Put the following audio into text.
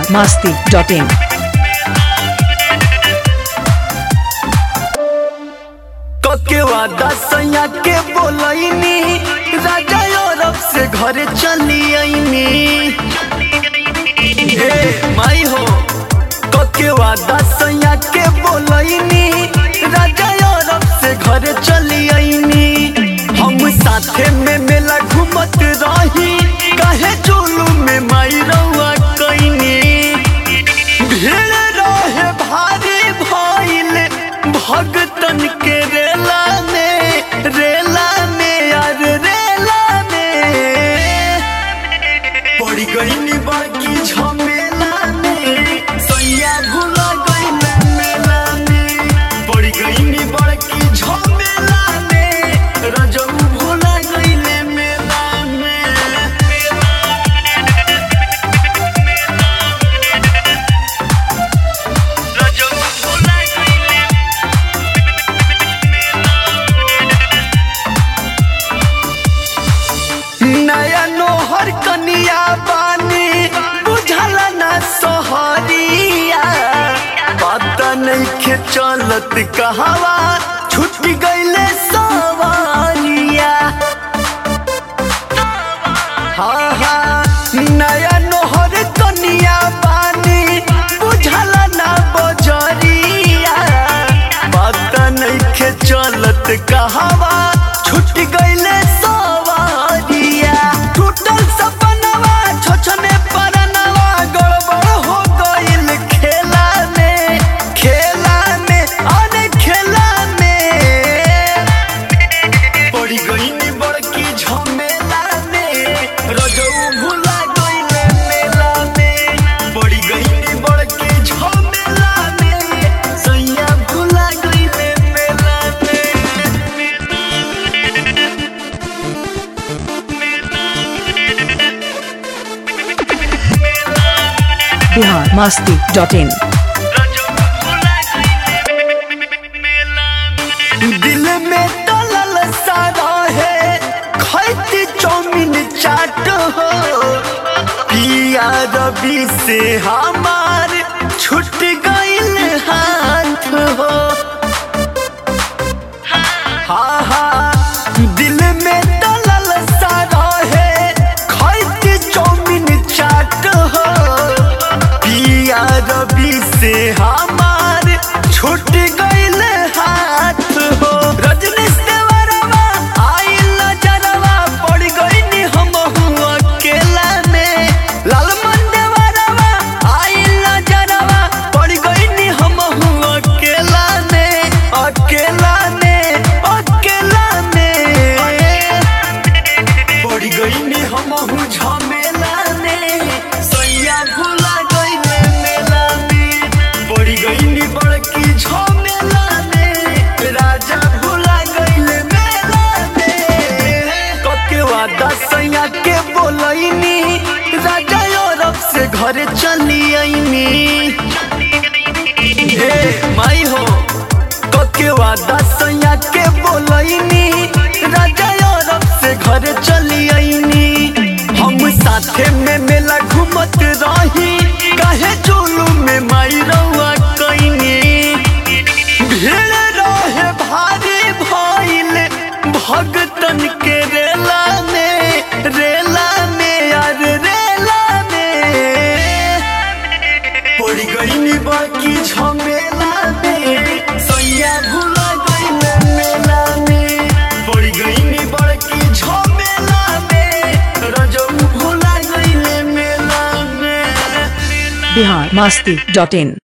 masti.in. कके वादा सैया के बोलैनी राजा यूरोप से घरे चली आईनी ए माई हो कके वादा सैया के बोलैनी राजा यूरोप से घरे चली आईनी हम साथे में मेला घूमत रही काहे चोलू में माई रउआ कैनी भीड़ रहे भारी भइल भगतन के रेला में रेला में यार रेला में पड़ी गई बड़की झमेला में सैया भूला गई मेला में पड़ी गई बड़की झमेला में रजऊ भूला गई मेला में रजऊ भूला गई नया नोहर कनिया बानी बुझल ना सहरिया पता नहीं चलत कहवा छूट गईले सवारिया हाँ हाँ नया नोहर कनिया बानी बुझल ना बजरिया पता नहीं चलत कहवा छूट गईले सवारिया टूटल सपनवा छोछने परनवा गड़बड़ हो गईल खेला में खेला में अरे खेला में पड़ी गई बड़की झमेला में रजऊ भूला गईले मेला में पड़ी गई बड़की झमेला में सैया भूला गईले मेला में Bihar masti.in. दिल में तलल सारा है खैती चौमिन चाट हो पिया रवि से हमार छूट गईल हाथ हो हाँ हाँ दिल में तलल सारा है खैती चौमिन चाट हो पिया रवि से हमार छूट गईल हाथ हो रजनीश देवरवा आइल नजरवा पड़ गईनी हम अकेला में लालमन देवरवा आइल नजरवा पड़ गईनी हम अकेला में अकेला में अकेला में पड़ी गईनी हम झमेला में सैया भूला गईले मेला में पड़ी गईनी बड़की झमेला में राजा भूला गईले मेला में कके वादा सैया के बोलैनी राजा यूरोप से घरे चली आईनी ए माई हो कके वादा सैया के बोलैनी राजा यूरोप से घरे चली आईनी हम साथे में मेला घूमत रही काहे चोलू में माई रउआ कैनी भीड़ रहे भारी भइल भगतन के रेला में रेला में यार रेला में पड़ी गई बाकी झमेला में सैया भूला गईले मेला में पड़ी गई बड़की झमेला में रजऊ भूला गईले मेला में Bihar masti.in.